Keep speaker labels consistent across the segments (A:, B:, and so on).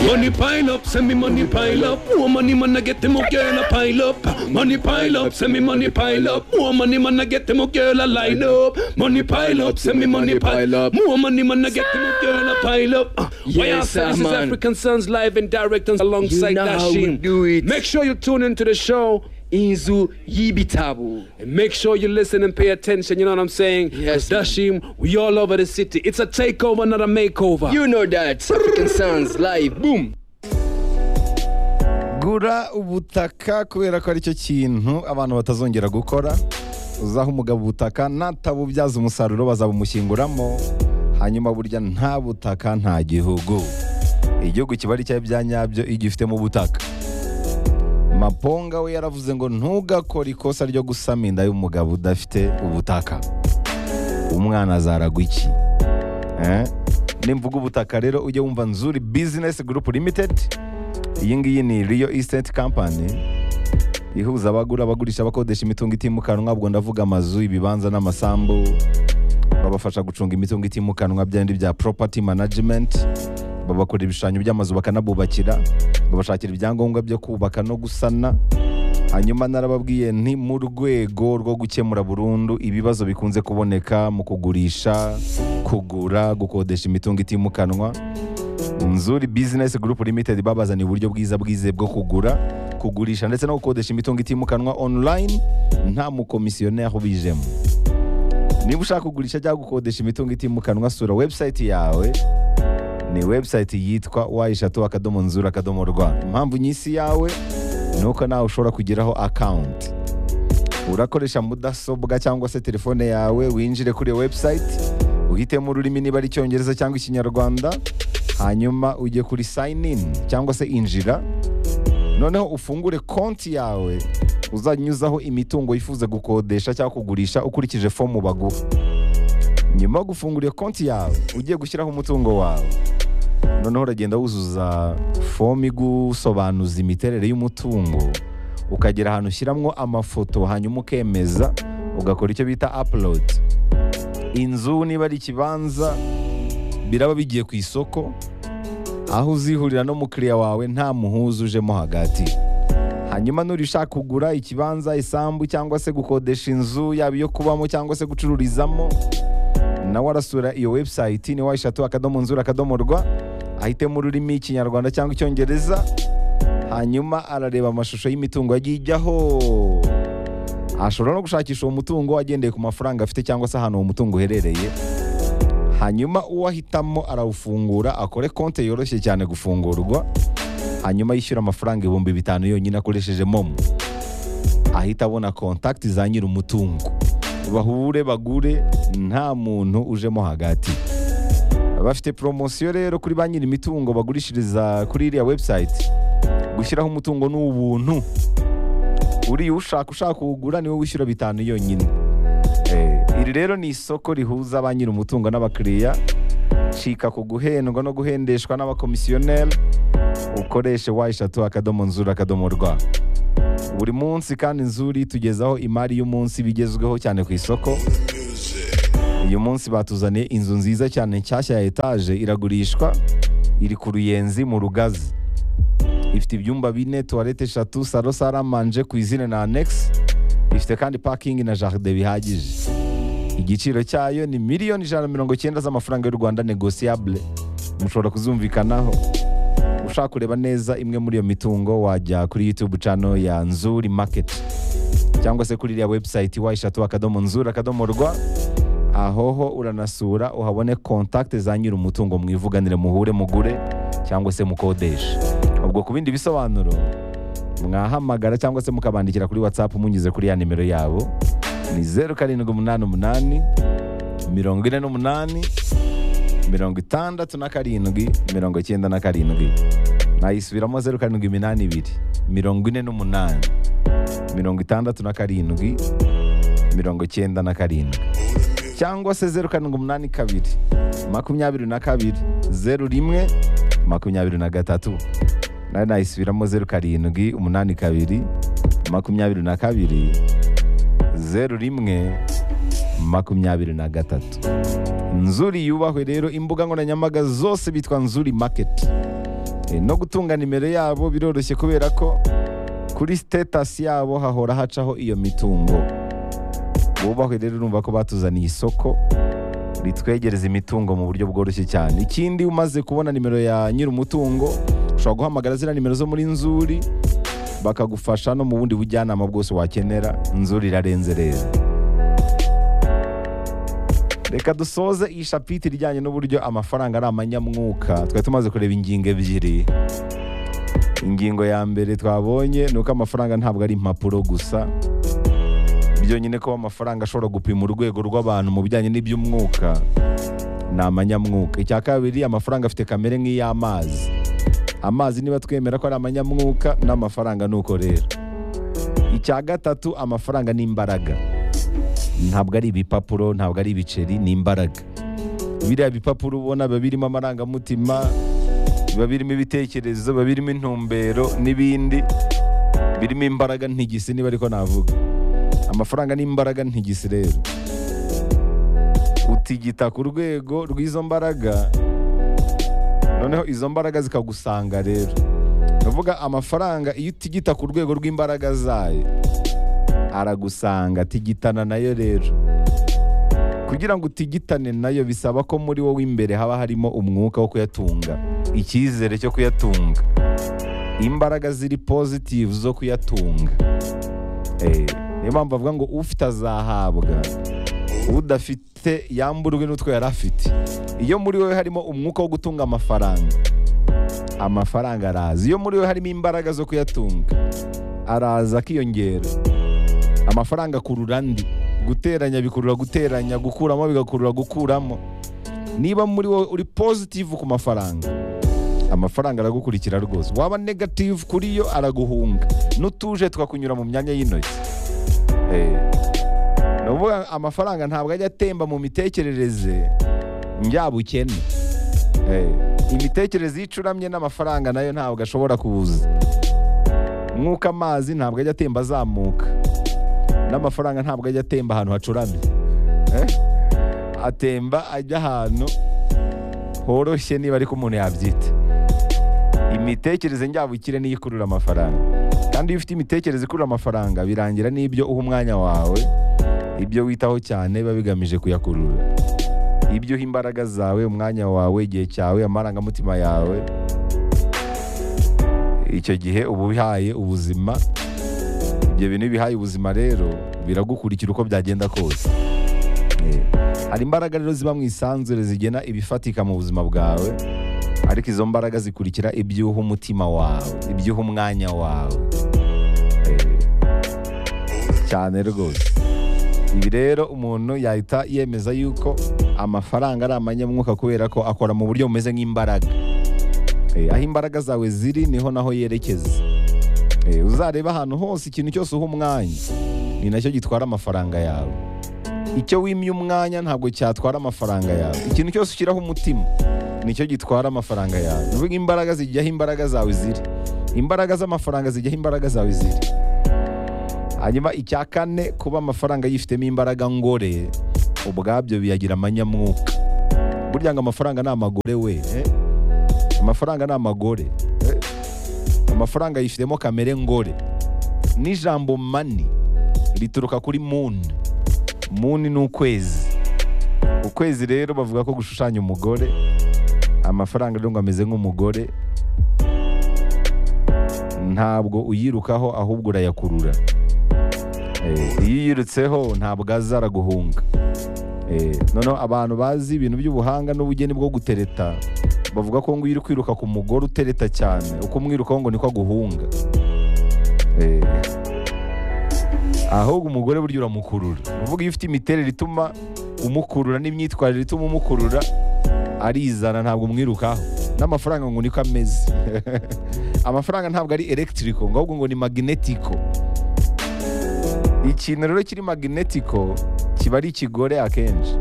A: Money pile up, send me money pile up. More money man, I get them a girl a pile up. Money pile up, send me money pile up. More money man, I get them a girl a line up. Money pile up, send me money pile up. More money man, I get them a girl a pile up. Uh, Why
B: Yes,
A: I say this
B: sir,
A: is
B: man.
A: African Sons live and direct and alongside
B: You know how we
A: Dashim.
B: do it.
A: Make sure you tune into the show.
B: inzu y'ibitabo
A: And make sure you listen and pay attention, you know what I'm saying?
B: Yes,
A: 'Cause Dashim, we all over the city. It's a takeover, not a makeover.
B: you know that african sons live boom
C: gura ubutaka kubera ko aricyo kintu abantu batazongera gukora uzaha umugabo ubutaka natabubyaza umusaruro bazabumushyinguramo hanyuma burya nta butaka nta gihugu igihugu kiba ari cyawe bya nyabyo iyo ugifitemo ubutaka maponga we yaravuze ngo ntugakore ikosa ryo gusama inda y'umugabo udafite ubutaka umwana azaragwa iki Eh? nimvuga ubutaka rero ujye wumva nzuri bizinesi gurupu limitedi iyi ngiyi ni riyo isiteti kampani ihuza abagura abagurisha abakodesha imitungo itimukanwa ubwo ndavuga amazu ibibanza n'amasambu babafasha gucunga imitungo itimukanwa byandi bya poropati manajimenti babakora ibishushanyo by'amazu bakanabubakira babashakira ibyangombwa byo kubaka no gusana hanyuma narababwiye nti mu rwego rwo gukemura burundu ibibazo bikunze kuboneka mu kugurisha kugura gukodesha imitungo itimukanwa Nzuri Business Group Limited babazaniye uburyo bwiza bwize bwo kugura, kugurisha ndetse no gukodesha imitungo itimukanwa online nta mukomisiyoneri ubijemo. Niba ushaka kugurisha cyangwa gukodesha imitungo itimukanwa sura website yawe ni website yitwa wayishatu akadomo nzura akadomo rwa. Impamvu nyisi yawe ni uko nawe ushobora kugiraho account. Urakoresha mudasobwa cyangwa se telefone yawe winjire kuri iyo website uhitemo ururimi niba ari icyongereza cyangwa ikinyarwanda hanyuma ujye kuri sign in cyangwa se injira noneho ufungure konti yawe uzanyuzaho imitungo yifuza gukodesha cyangwa kugurisha ukurikije fomu baguha nyuma yo gufungura iyo konti yawe ugiye gushyiraho umutungo wawe noneho uragenda wuzuza fomu igusobanuza imiterere y'umutungo ukagera ahantu ushyiramo amafoto hanyuma ukemeza ugakora icyo bita upload inzu niba ari ikibanza biraba bigiye ku isoko aho uzihurira n'umukiriya wawe nta muhuza ujemo hagati hanyuma nurishaka kugura ikibanza isambu cyangwa se gukodesha inzu yaba iyo kubamo cyangwa se gucururizamo nawe arasura iyo website ni wayishatu akadomo nzura akadomo rwa ahitemo ururimi ikinyarwanda cyangwa icyongereza hanyuma arareba amashusho y'imitungo yagiye ijyaho ashobora no gushakisha uwo mutungo agendeye ku mafaranga afite cyangwa se ahantu uwo mutungo uherereye hanyuma uwahitamo arawufungura akore konti yoroshye cyane gufungurwa hanyuma yishyura amafaranga ibihumbi bitanu yonyine akoresheje momo ahita abona kontakiti za nyiri umutungo bahure bagure nta muntu ujemo hagati bafite poromosiyo rero kuri ba nyiri imitungo bagurishiriza kuri iriya webusayiti gushyiraho umutungo ni ubuntu uriya ushaka ushaka kuwugura niwe wishyura bitanu yonyine Eh, iri rero ni isoko rihuza ba nyiri umutungo n'abakiriya cika ku guhendwa no guhendeshwa n'abakomisiyoneri ukoreshe wa eshatu akadomo nzura akadomo rwa buri munsi kandi nzuri tugezaho imari y'umunsi bigezweho cyane ku isoko uyu munsi batuzaniye inzu nziza cyane nshyashya ya etaje iragurishwa iri ku ruyenzi mu rugazi ifite ibyumba bine tuwarete eshatu saro saramanje ku izina na anegisi ifite kandi parking na jaride bihagije igiciro cyayo ni miliyoni ijana na mirongo icyenda z'amafaranga y'u rwanda negosiyabule mushobora kuzumvikanaho ushaka kureba neza imwe muri iyo mitungo wajya kuri youtube cano ya nzuri market cyangwa se kuri iriya website wayishatu akadomo nzuri akadomo rwa ahoho uranasura uhabone kontakte za nyiri umutungo mwivuganire muhure mugure cyangwa se mukodeshe ubwo ku bindi bisobanuro mwahamagara cyangwa se mukabandikira kuri whatsapp munyuze kuri ya nimero yabo ni zeru karindwi umunani umunani mirongo ine n'umunani mirongo itandatu na karindwi mirongo icyenda na karindwi nayisubiramo zeru karindwi iminani ibiri mirongo ine n'umunani mirongo itandatu na karindwi mirongo icyenda na karindwi cyangwa se zeru karindwi umunani kabiri makumyabiri na kabiri zeru rimwe makumyabiri na gatatu nayo nayisubiramo zeru karindwi umunani kabiri makumyabiri na kabiri zeru rimwe makumyabiri na gatatu nzuri yubahwe rero imbuga nkoranyambaga zose bitwa nzuri maketi Eh, no gutunga nimero yabo biroroshye kubera ko kuri sitetasi yabo hahora hacaho iyo mitungo wubahwe rero urumva ko batuzaniye isoko ritwegereza imitungo mu buryo bworoshye cyane ikindi umaze kubona nimero ya nyir'umutungo ushobora guhamagara ziriya nimero zo muri nzuri bakagufasha no mu bundi bujyanama bwose wakenera inzuri irarenze rero reka dusoze iyi shapiti ijyanye n'uburyo amafaranga ari amanyamwuka twari tumaze kureba ingingo ebyiri ingingo ya mbere twabonye ni uko amafaranga ntabwo ari impapuro gusa byonyine ko amafaranga ashobora gupima urwego rw'abantu mu bijyanye n'iby'umwuka ni amanyamwuka icya kabiri amafaranga afite kamere nk'iy'amazi amazi niba twemera ko ari amanyamwuka n'amafaranga ni uko rero icya gatatu amafaranga ni imbaraga ntabwo ari ibipapuro ntabwo ari ibiceri ni imbaraga biriya bipapuro ubona biba birimo amarangamutima biba birimo ibitekerezo biba birimo intumbero n'ibindi birimo imbaraga ntigisi niba ariko navuga amafaranga n'imbaraga ntigisi rero utigita ku rwego rw'izo mbaraga noneho izo mbaraga zikagusanga rero ndavuga amafaranga iyo utigita ku rwego rw'imbaraga zayo aragusanga tigitana nayo rero kugira ngo utigitane nayo bisaba ko muri wowe imbere haba harimo umwuka wo kuyatunga icyizere cyo kuyatunga imbaraga ziri pozitivu zo kuyatunga Eh, niyo mpamvu bavuga ngo ufite azahabwa udafite yamburwe n'utwo yari afite iyo muri wowe harimo umwuka wo gutunga amafaranga amafaranga araza iyo muri wowe harimo imbaraga zo kuyatunga araza akiyongera amafaranga akurura andi guteranya bikurura guteranya gukuramo bigakurura gukuramo niba muri wowe uri pozitivu ku mafaranga amafaranga aragukurikira rwose waba negativu kuri yo araguhunga n'utuje tukakunyura mu myanya y'intoki Eh, ni ukuvuga amafaranga ntabwo ajya atemba mu mitekerereze njyabukene Eh, imitekerereze iyo icuramye n'amafaranga nayo ntabwo ashobora kuza nk'uko amazi ntabwo ajya atemba azamuka n'amafaranga ntabwo ajya atemba ahantu hacuramye Eh, atemba ajya ahantu horoshye niba ariko umuntu yabyita imitekerereze njyabukire niyo ikurura amafaranga kandi iyo ufite imitekerereze ikurura amafaranga birangira n'ibyo uha umwanya wawe ibyo witaho cyane biba bigamije kuyakurura ibyo uha imbaraga zawe umwanya wawe igihe cyawe amarangamutima yawe icyo gihe uba ubihaye ubuzima ibyo bintu iyo ubihaye ubuzima rero biragukurikira uko byagenda kose Eh, hari imbaraga rero ziba mu isanzure zigena ibifatika mu buzima bwawe ariko izo mbaraga zikurikira ibyuha umutima wawe ibyuha umwanya wawe Eh, cyane rwose ibi rero umuntu yahita yemeza yuko amafaranga ari amanyamwuka kubera ko akora mu buryo bumeze nk'imbaraga Eh, aho imbaraga zawe ziri niho naho yerekeza Eh, uzareba ahantu hose ikintu cyose uha umwanya ni nacyo gitwara amafaranga yawe icyo wimye umwanya ntabwo cyatwara amafaranga yawe ikintu cyose ushyiraho umutima nicyo gitwara amafaranga yawe uvuga imbaraga zijyaho imbaraga zawe ziri imbaraga z'amafaranga zijyaho imbaraga zawe ziri hanyuma icya kane kuba amafaranga yifitemo imbaraga ngore ubwabyo biyagira amanyamwuka burya ngo amafaranga ni amagore we eh? amafaranga ni amagore eh? amafaranga yifitemo kamere ngore n'ijambo mani rituruka kuri muni muni ni ukwezi ukwezi rero bavuga ko gushushanya umugore amafaranga rero ngo ameze nk'umugore ntabwo uyirukaho ahubwo urayakurura Eh, iyo uyirutseho ntabwo aza araguhunga Eh, noneho abantu bazi ibintu by'ubuhanga n'ubugeni bwo gutereta bavuga ko ngo iyo uri kwiruka ku mugore utereta cyane uko umwirukaho ngo niko aguhunga Eh, ahubwo umugore burya uramukurura ni ukuvuga iyo ufite imiterere ituma umukurura n'imyitwarire ituma umukurura arizana ntabwo umwirukaho n'amafaranga ngo niko ameze amafaranga ntabwo ari elegitirico ngo ahubwo ngo ni magnetiko ikintu rero kiri magnetiko kiba ari ikigore akenshi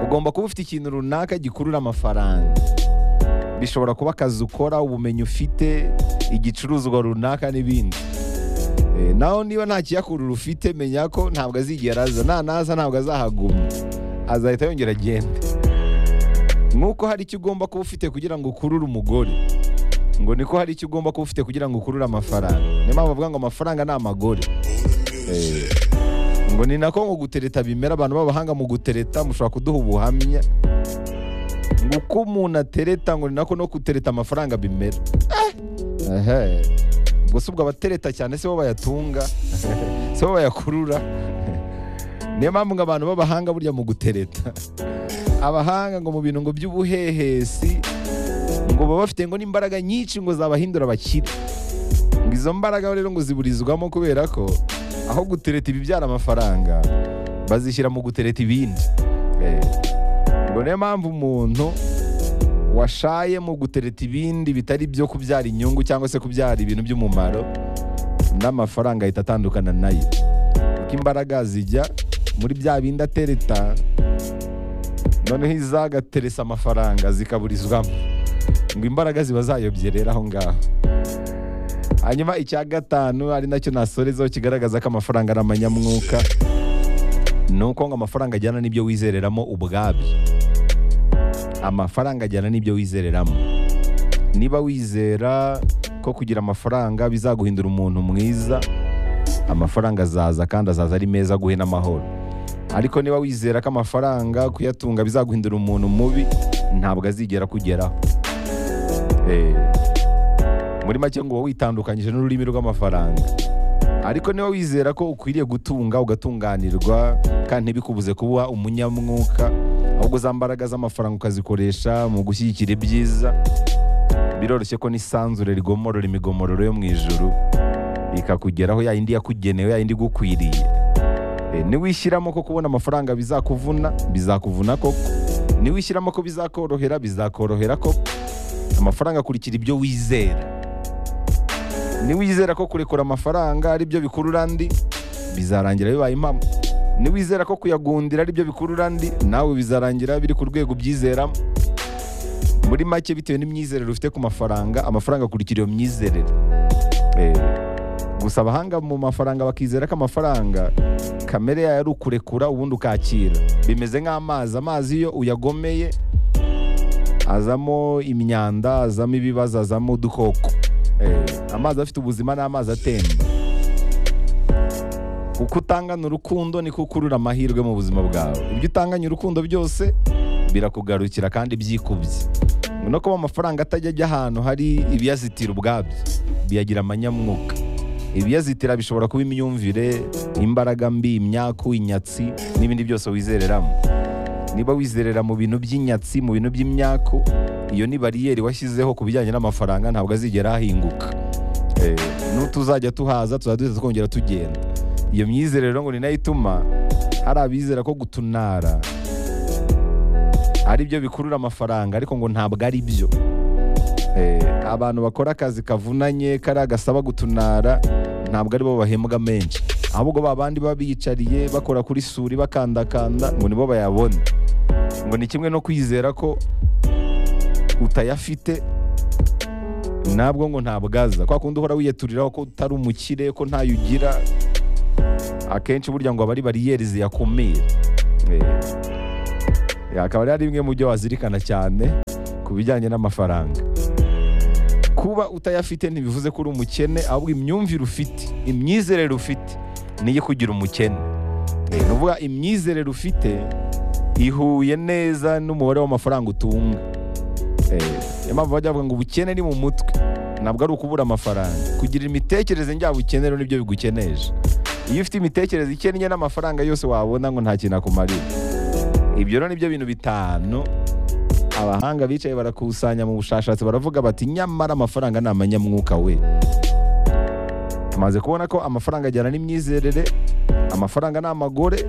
C: ugomba kuba ufite ikintu runaka gikurura amafaranga bishobora kuba akazi ukora ubumenyi ufite igicuruzwa runaka n'ibindi Eh, naho niba nta kiyakurura ufite menya ko ntabwo azigera aza na naza ntabwo azahaguma azahita yongera agende nk'uko hari icyo ugomba kuba ufite kugira ngo ukurure umugore ngo niko hari icyo ugomba kuba ufite kugira ngo ukurure amafaranga niyo mpamvu bavuga ngo amafaranga ni amagore Eh, ngo ni nako ngo gutereta bimera abantu b'abahanga mu gutereta mushobora kuduha ubuhamya ngo uko umuntu atereta ngo ni nako no gutereta amafaranga bimera Ehe. ubwo si ubwo abatereta cyane si bo bayatunga si bo bayakurura niyo mpamvu ngo abantu b'abahanga burya mu gutereta abahanga ngo mu bintu ngo by'ubuhehesi ngo baba bafite ngo n'imbaraga nyinshi ngo zabahindura abakire ngo izo mbaraga rero ngo ziburizwamo kubera ko aho gutereta ibibyara amafaranga bazishyira mu gutereta ibindi Eh, ngo niyo mpamvu umuntu washaye mu gutereta ibindi bitari byo kubyara inyungu cyangwa se kubyara ibintu by'umumaro n'amafaranga ahita atandukana nayo kuko imbaraga zijya muri bya bindi atereta noneho izagateresa amafaranga zikaburizwamo ngo imbaraga ziba zayobye rero aho ngaho hanyuma icya gatanu ari nacyo nasorezaho kigaragaza ko amafaranga ari amanyamwuka ni uko ngo amafaranga ajyana n'ibyo wizereramo ubwabyo amafaranga ajyana n'ibyo wizereramo niba wizera ko kugira amafaranga bizaguhindura umuntu mwiza amafaranga azaza kandi azaza ari meza aguhe n'amahoro ariko niba wizera ko amafaranga kuyatunga bizaguhindura umuntu mubi ntabwo azigera akugeraho Eh, muri make ngo uba witandukanyije n'ururimi rw'amafaranga ariko niba wizera ko ukwiriye gutunga ugatunganirwa kandi ntibikubuze kuba umunyamwuka ahubwo za mbaraga z'amafaranga ukazikoresha mu gushyigikira ibyiza biroroshye ko n'isanzure rigomorora imigomororo yo mu ijuru ikakugeraho ya yindi yakugenewe ya yindi igukwiriye Eh, niwishyiramo ko kubona amafaranga bizakuvuna bizakuvuna koko niwishyiramo ko bizakorohera bizakorohera koko amafaranga akurikira ibyo wizera niwizera ko kurekura amafaranga ari byo bikurura andi bizarangira bibaye impamo niwizera ko kuyagundira ari byo bikurura andi nawe bizarangira biri ku rwego ubyizeramo muri make bitewe n'imyizerere ufite ku mafaranga amafaranga akurikira iyo myizerere Eh, gusa abahanga mu mafaranga bakizera ko amafaranga kamere yayo ari ukurekura ubundi ukakira bimeze nk'amazi amazi iyo uyagomeye azamo imyanda azamo ibibazo azamo udukoko Eh, amazi afite ubuzima ni amazi atemba uko utangana urukundo niko ukurura amahirwe mu buzima bwawe ibyo utanganye urukundo byose birakugarukira kandi byikubye Ngo no kuba amafaranga atajya ajya ahantu hari ibiyazitira ubwabyo biyagira amanyamwuka ibiyazitira bishobora kuba imyumvire imbaraga mbi imyaku inyatsi n'ibindi byose wizereramo niba wizerera mu bintu by'inyatsi mu bintu by'imyaku iyo ni bariyeri washyizeho ku bijyanye n'amafaranga ntabwo azigera ahinguka Eh, n'utuzajya tuhaza tuzajya duhita twongera tugenda iyo myizerero ngo ni nayo ituma hari abizera ko gutunara ari byo bikurura amafaranga ariko ngo ntabwo ari byo Eh, abantu bakora akazi kavunanye kariya gasaba gutunara ntabwo aribo bahembwa menshi ahubwo ba bandi baba biyicariye bakora kuri suri bakandakanda ngo nibo bayabona ngo ni kimwe no kwizera ko utayafite nabwo ngo ntabwo aza kwa kundi uhora wiyaturiraho ko utari umukire ko ntayo ugira akenshi burya ngo aba ari bariyeri ziyakumira Eh, akaba ari bimwe mu byo wazirikana cyane ku bijyanye n'amafaranga kuba utayafite ntibivuze ko uri umukene ahubwo imyumvire ufite imyizerere ufite niyo kugira umukene Eh, ni ukuvuga imyizerere ufite ihuye neza n'umubare w'amafaranga utunga Eh, niyo mpamvu bajya bavuga ngo ubukene ni mu mutwe ntabwo ari ukubura amafaranga kugira imitekerereze njyabukene rero nibyo bigukeneje iyo ufite imitekerereze ikennye n'amafaranga yose wabona ngo nta kintu akumarira ibyo rero nibyo bintu bitanu abahanga bicaye barakusanya mu bushakashatsi baravuga bati nyamara amafaranga ni amanyamwuka we tumaze kubona ko amafaranga ajyana n'imyizerere amafaranga ni amagore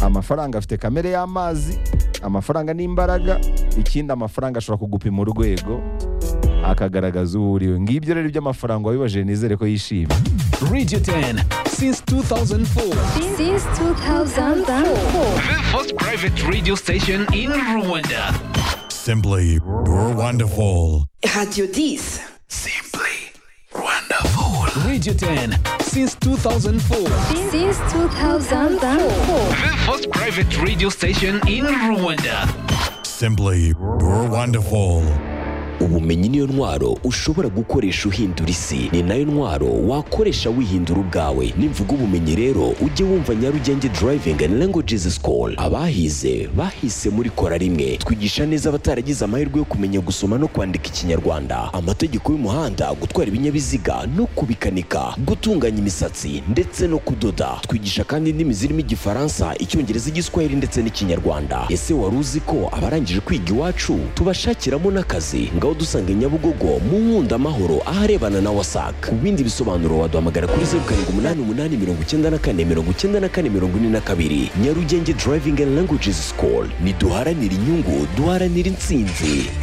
C: amafaranga afite kamere y'amazi amafaranga ni imbaraga ikindi amafaranga ashobora kugupima urwego akagaragaza uwo uriwe ngibyo rero iby'amafaranga wabibajije nizere ko yishimye
A: Radio 10 since 2004.
D: since 2004.
A: The first private radio station in Rwanda.
E: Simply wonderful.
F: Radio 10.
A: Simply wonderful. Radio 10 since 2004.
D: Since 2004.
A: The first private radio station in Rwanda.
E: Simply wonderful.
B: ubumenyi niyo ntwaro ushobora gukoresha uhindura isi ni nayo ntwaro wakoresha wihindura ubwawe nimvuga ubumenyi rero ujye wumva nyarugenge driving and languages school abahize bahise muri kora rimwe twigisha neza abataragize amahirwe yo kumenya gusoma no kwandika ikinyarwanda amategeko y'umuhanda gutwara ibinyabiziga no kubikanika gutunganya imisatsi ndetse no kudoda twigisha kandi indimi zirimo igifaransa icyongereza igiswahili ndetse n'ikinyarwanda ese wari uzi ko abarangije kwiga iwacu tubashakiramo n'akazi ngaho dusanga i nyabugogo mu nkunda amahoro aharebana na wasac ku bindi bisobanuro waduhamagara kuri zeru karindwi umunani umunani mirongo icyenda na kane mirongo icyenda na kane mirongo ine na kabiri nyarugenge driving and languages school ntiduharanira inyungu duharanira intsinzi